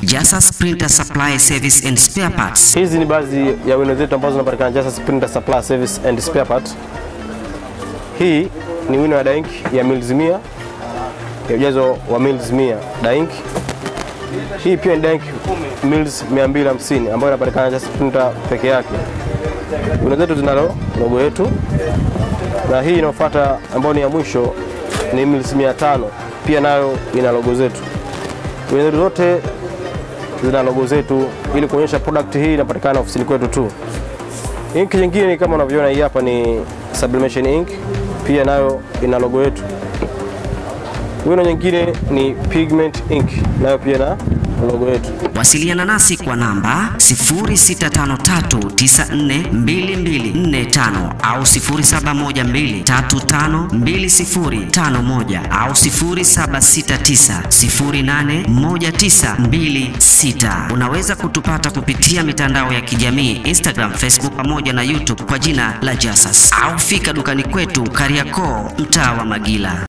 Jasas Printer Supply Service and Spare Parts. Hizi ni baadhi ya wino zetu ambazo zinapatikana Jasas Printer Supply Service and Spare Part. Hii ni wino ya daink ya mils 100 ya ujazo wa mils 100 daink. Hii pia ni daink mils 250 ambayo inapatikana Jasas Printer peke yake. Wino zetu zinalo logo yetu, na hii inayofuata ambayo ni ya mwisho ni mils 500 pia nayo ina logo zetu. Wino zetu zote zina logo zetu ili kuonyesha product hii inapatikana ofisini kwetu tu. Ink nyingine ni kama unavyoona hii hapa ni sublimation ink, pia nayo ina logo yetu. Wino nyingine ni pigment ink, nayo pia na logo yetu. Wasiliana nasi kwa namba 0653942245 au 0712352051 au 0769081926. Unaweza kutupata kupitia mitandao ya kijamii Instagram, Facebook pamoja na YouTube kwa jina la Jasas au fika dukani kwetu Kariakoo, mtaa wa Magila.